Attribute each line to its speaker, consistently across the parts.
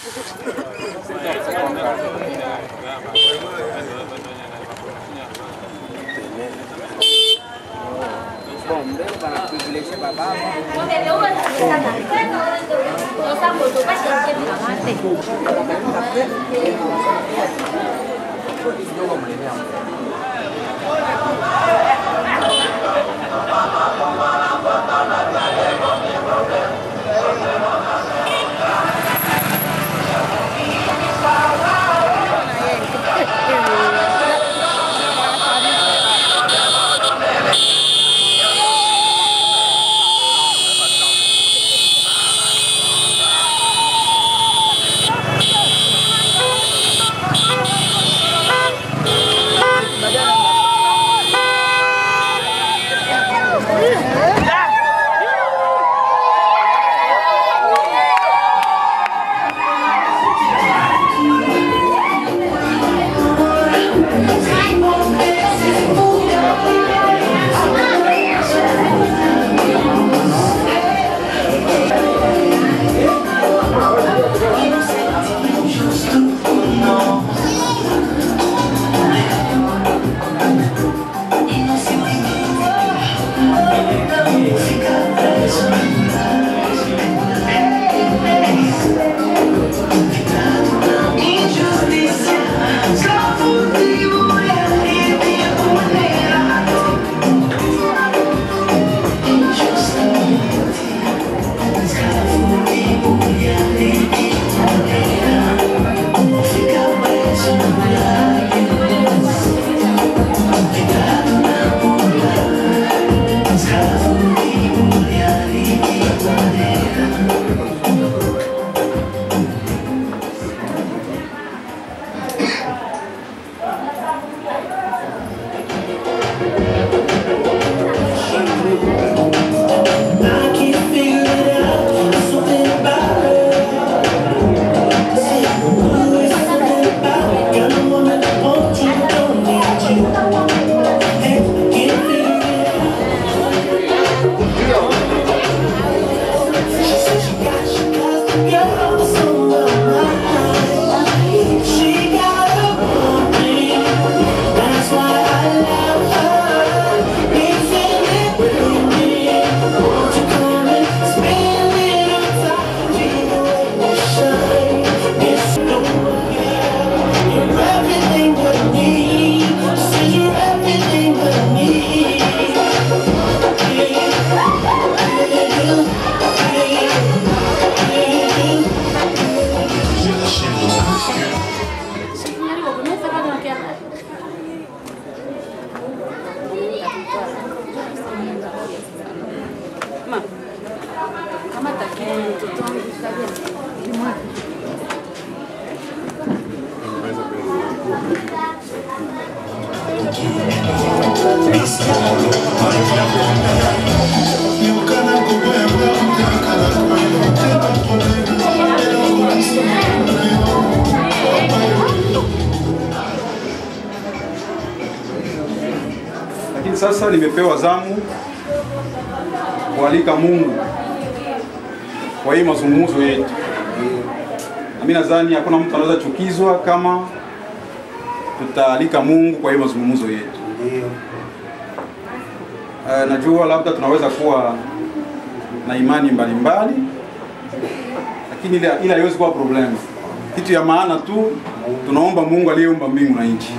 Speaker 1: Lakini sasa nimepewa zamu kualika Mungu kwa hii mazungumzo yetu, na mimi nadhani hakuna mtu anaweza chukizwa kama tutaalika Mungu kwa hii mazungumzo yetu. Uh, najua labda tunaweza kuwa na imani mbalimbali lakini ile ile haiwezi kuwa problem. Kitu ya maana tu tunaomba Mungu aliyeumba mbingu na nchi.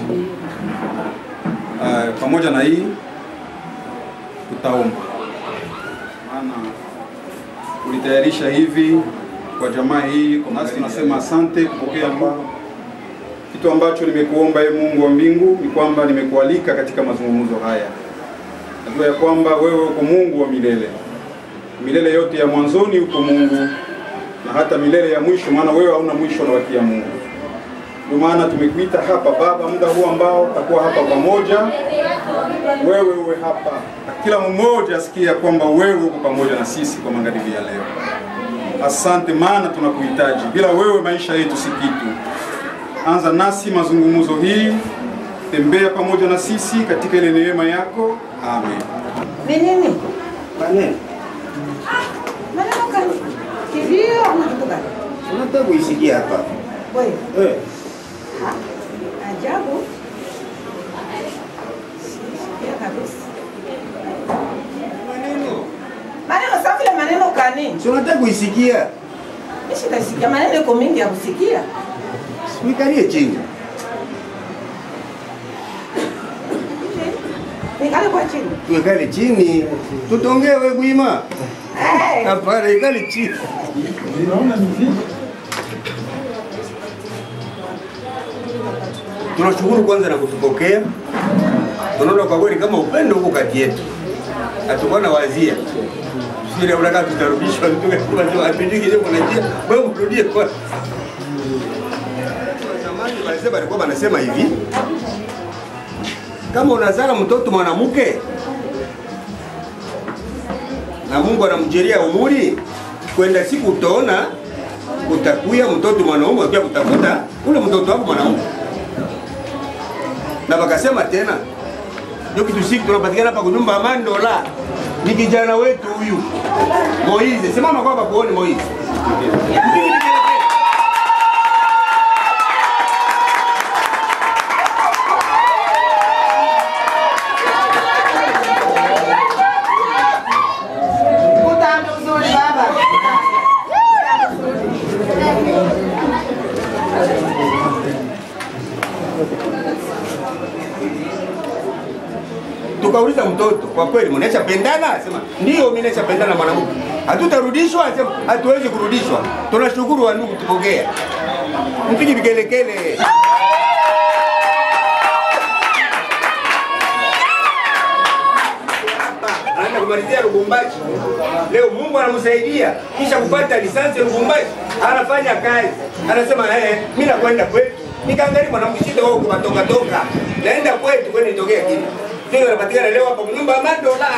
Speaker 1: Uh, pamoja na hii tutaomba, maana ulitayarisha hivi kwa jamaa hii, nasi tunasema asante kupokea ambao kitu ambacho nimekuomba ye Mungu wa mbingu ni kwamba nimekualika katika mazungumzo haya. Najua ya kwamba wewe uko Mungu wa milele, milele yote ya mwanzoni uko Mungu na hata milele ya mwisho, maana wewe hauna mwisho na wakia Mungu. Ndio maana tumekuita hapa Baba, muda huu ambao tutakuwa hapa pamoja, wewe uwe hapa na kila mmoja asikie ya kwamba wewe uko pamoja na sisi kwa magharibi ya leo. Asante, maana tunakuhitaji. Bila wewe maisha yetu si kitu. Anza nasi mazungumzo hii, tembea pamoja na sisi katika ile neema yako. Amen.
Speaker 2: Ni nini?
Speaker 3: Maneno.
Speaker 2: Maneno gani? Kilio ama kitu gani? Unataka kuisikia hapa.
Speaker 3: Wewe,
Speaker 2: Eh.
Speaker 3: ha? Ajabu. Sikia kabisa.
Speaker 2: Maneno.
Speaker 3: Maneno safi la maneno kani?
Speaker 2: Si unataka kuisikia?
Speaker 3: Mimi sitasikia maneno iko mingi ya kusikia.
Speaker 2: Uikalie chini.
Speaker 3: Nikale kwa chini.
Speaker 2: Tuikale chini. Tutongee wewe Gwima.
Speaker 3: Eh,
Speaker 2: Hapana, ikale chini. Tunashukuru kwanza na kutupokea. Tunaona kwa kweli kama upendo huko kati yetu. Hatukuwa na wazia. Sisi unataka tutarudishwa mtu kama sio apindiki je kuna njia. Wewe mrudie kwa. Zamani wazee walikuwa wanasema hivi. Kama unazala mtoto mwanamke na Mungu anamjeria umuri, kwenda siku utaona utakuya mtoto mwanaume akiwa kutafuta ule mtoto wako mwanaume. Na wakasema tena ndio kitu siku tunapatikana hapa kunyumba amani dola ni kijana wetu huyu Moize. Simama kwa hapa kuone Moize.
Speaker 3: Kutanda uzuri baba.
Speaker 2: Tukauliza mtoto, kwa kweli mnaisha pendana? Asema ndio, mimi naisha pendana na mwanamke. Hatutarudishwa? Asema hatuwezi kurudishwa. Tunashukuru wa ndugu tupokea. Mpigi vikelekele. Anaenda kumalizia Lubumbashi. Leo Mungu anamsaidia kisha kupata lisansi Lubumbashi, anafanya kazi. Anasema eh, mimi nakwenda kwetu. Nikaangalia mwanamke shida wao kubatoka toka. Naenda kwetu kwani nitokea kile. Ndio anapatikana leo hapa nyumba ya Madola.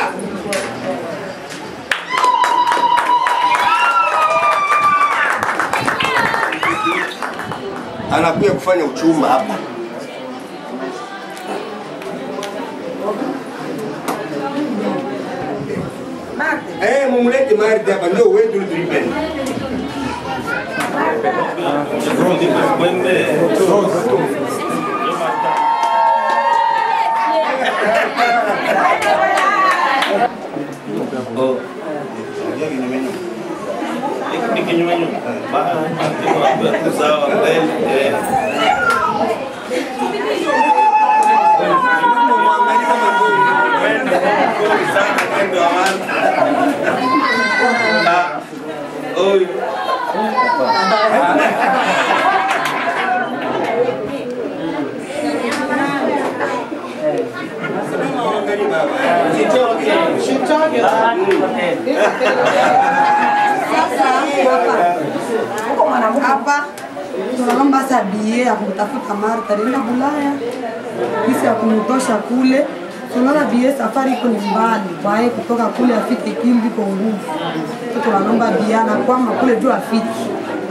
Speaker 2: Anakuja kufanya uchumba hapa.
Speaker 3: Mate.
Speaker 2: Eh, mumlete Mardi hapa ndio wetu tulipenda.
Speaker 4: Ni kinyume nyume. Ba- sawa mbele. eh.
Speaker 2: Mwangalie kama ndio.
Speaker 4: Mwendo mzuri sana mwendo wa watu. Ah, huyu.
Speaker 2: Mwangalie baba.
Speaker 3: Uko mwanamke.
Speaker 5: hapa tunaomba sasa bie ya kumtafuta Martha alienda Bulaya, kisi ya kumtosha kule. Tunaona bie safari iko ni mbali, kwaye kutoka kule afike Kimbi kwa nguvu. Sasa tunaomba bie anakwama kule juu afike.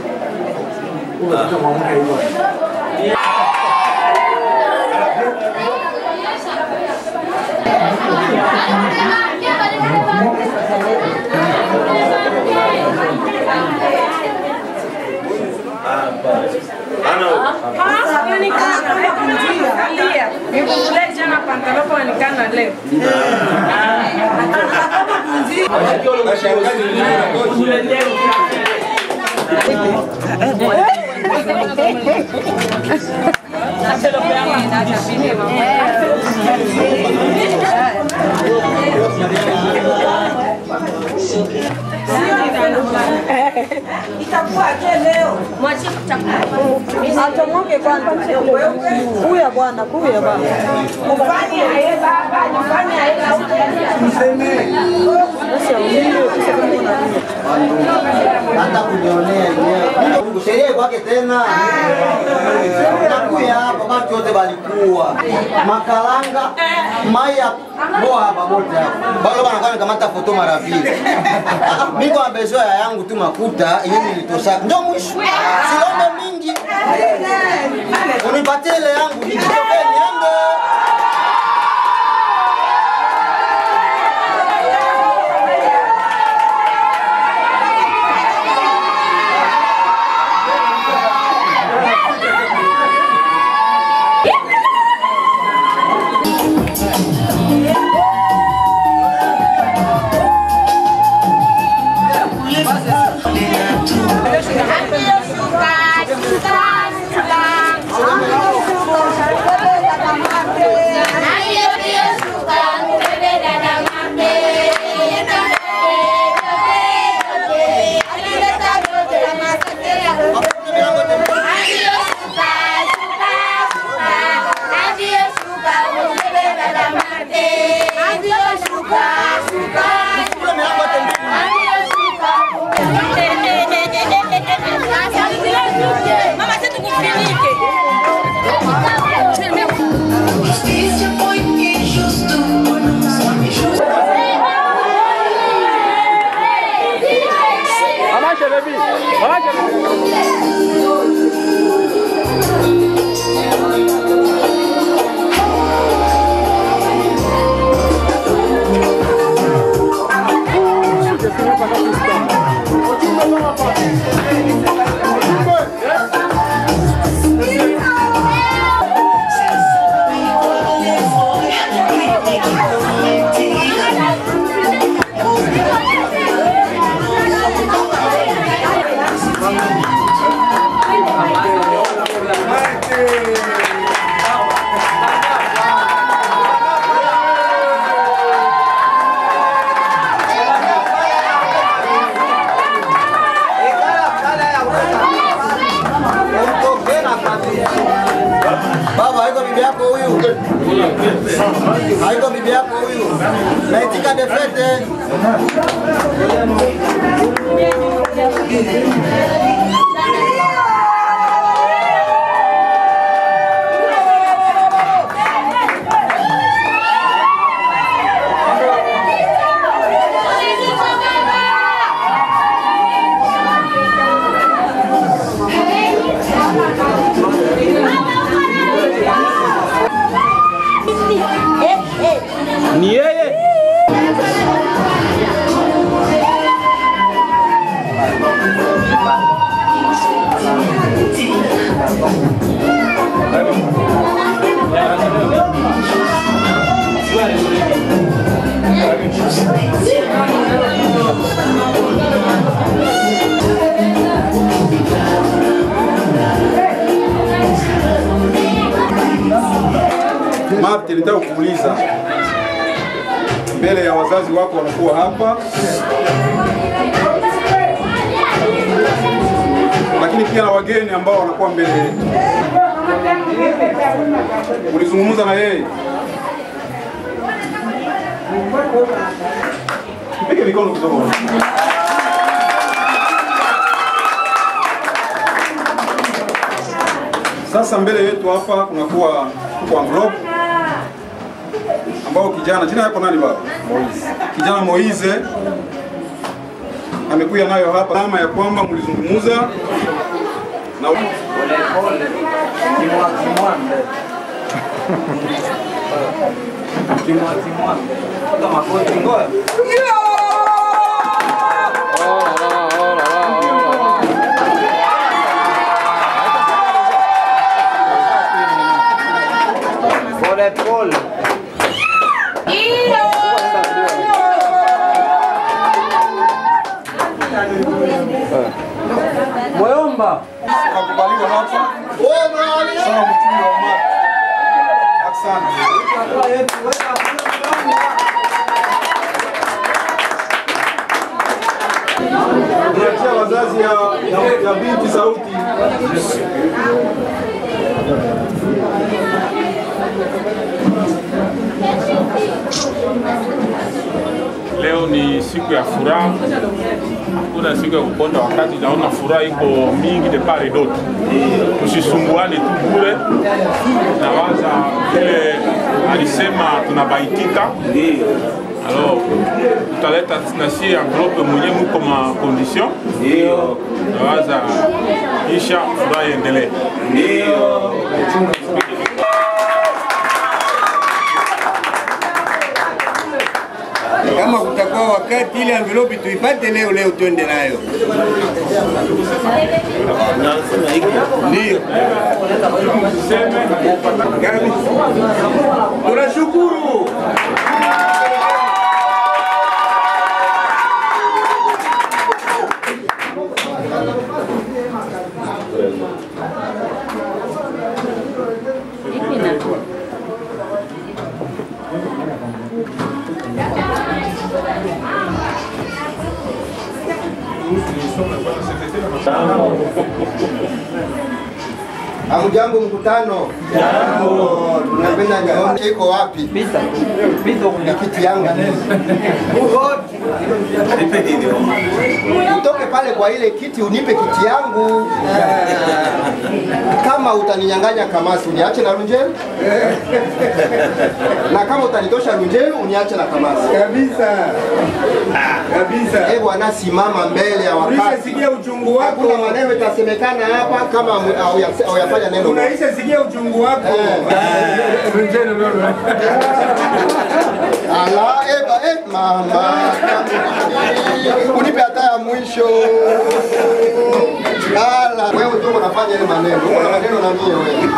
Speaker 6: Nikukuletea na pantalopo anikana leo.
Speaker 2: Mashangazi ndio wanatosha.
Speaker 3: Itakuwa je leo?
Speaker 5: Achomoke kwanza. Kuya bwana, kuya bwana.
Speaker 3: Mfanye aye baba, mfanye aye na
Speaker 7: hata kunionea yenyewe. Sherehe kwake tena nakuya hapa, watu wote walikuwa makalanga maya boa hapa wote hapa bado banakuwa nikamata foto mara pili. Niko na besoin ya yangu tu makuta yenye nilitosha, ndio mwisho, silombe mingi, unipatie ile yangu nijitoke niende.
Speaker 8: Mama, você tu kufinike.
Speaker 9: Justiça foi injusto, não só injusto.
Speaker 7: Baba, haiko bibi yako huyu? Haiko bibi yako huyu? Naitika defete.
Speaker 10: Ni yeye.
Speaker 1: Marte, nitaka kukuuliza mbele ya wazazi wako wanakuwa hapa, lakini pia na wageni ambao wanakuwa mbele yetu. Ulizungumza na yeye? Mpige mikono kidogo. Sasa mbele yetu hapa kunakuwa kwa envelope ambao kijana, jina yako nani baba? Moize. Kijana Moize amekuja nayo hapa alama ya kwamba mlizungumza na
Speaker 10: Pole pole. Moyomba.
Speaker 1: Nakubaliwa hapa. Sawa mchumi wa Marte. Asante. Niachia wazazi ya, ya, ya binti sauti.
Speaker 11: Leo ni siku ya furaha, hakuna siku ya kuponda. Wakati naona furaha iko mingi de part et d'autre, tusisumbuane tu bure. Nawaza vile alisema tunabaitika, alors tutaleta nasie enveloppe mwenye muko ma condition, nawaza isha furaha iendelee.
Speaker 2: Kama kutakuwa wakati ile envelope tuipate leo leo, twende nayo. Ndio kabisa, tunashukuru.
Speaker 7: Hamjambo mkutano? Jambo. Tunapenda nione iko wapi? Pita. Pita kuna kiti yangu. Utoke pale kwa ile kiti unipe kiti yangu. Kama utaninyang'anya kamasi uniache na Lunjelu. Na kama utanitosha Lunjelu uniache na kamasi.
Speaker 2: Kabisa. Kabisa.
Speaker 7: Eh bwana, simama mbele ya wakati.
Speaker 2: Ulishasikia uchungu wako.
Speaker 7: Hakuna maneno itasemekana hapa kama hauyafanya hauyafanya neno. moja.
Speaker 2: Unaisha sikia uchungu wako.
Speaker 7: Ala, eba, eh, mama. Unipe hata ya mwisho. Ala, wewe ndio unafanya ile maneno. Uko na maneno na mie wewe.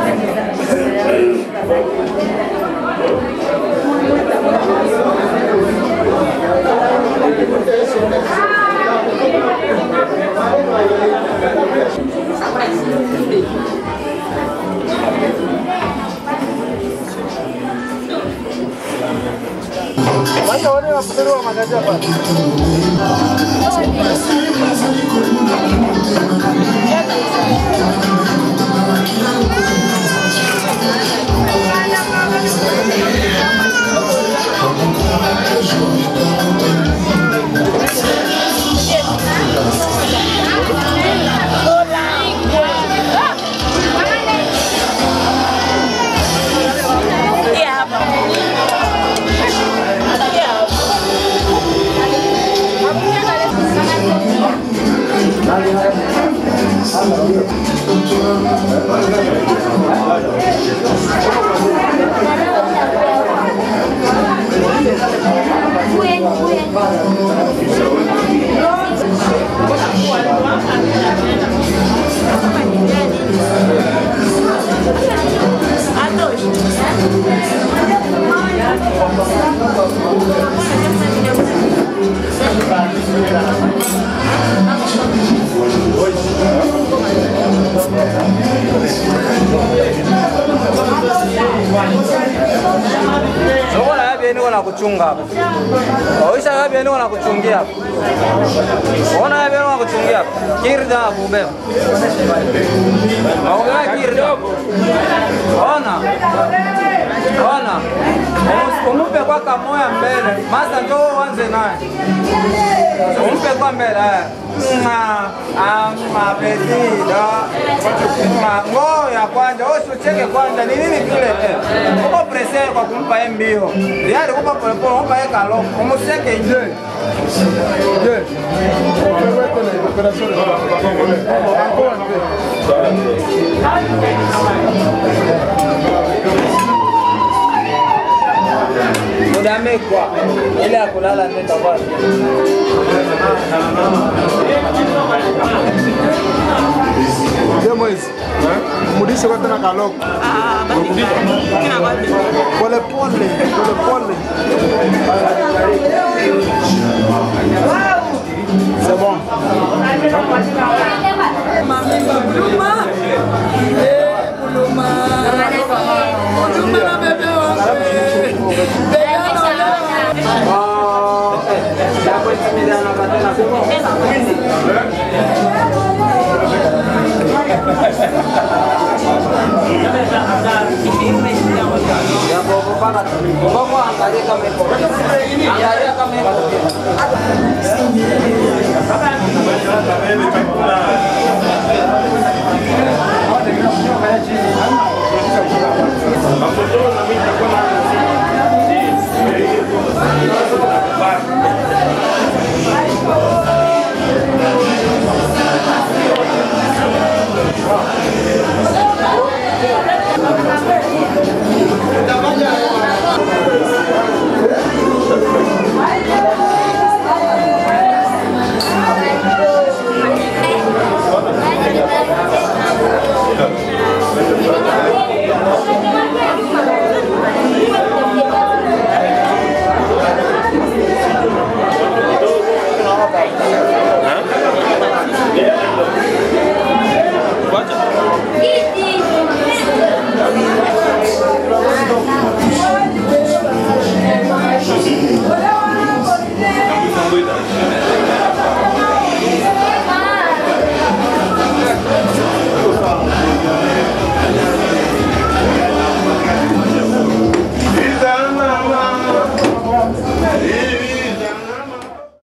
Speaker 10: Uko na yapi niko nakuchunga hapa. Oisha yapi niko nakuchungia hapa. Ona yapi niko nakuchungia hapa. Kirda bube. Maongea kirda. Ona. Ona. Umus- Umupe kwa kamoya mbele. Masa njoo uanze naye. Umpe kwa mbele. eh. Mwa, ama petida. Mwa, ngoya kwanza, usicheke kwanza. Ni nini kile? eh? Uko pressure kwa kumpa yeye mbio. Yari kupa pole pole, umpa yeye kalo. Umuseke nje. Udamekwa ile ya kulala ndio itakuwa.
Speaker 12: Demo hizi. Mrudishe kwa tena kaloko. Pole pole, pole pole. C'est bon.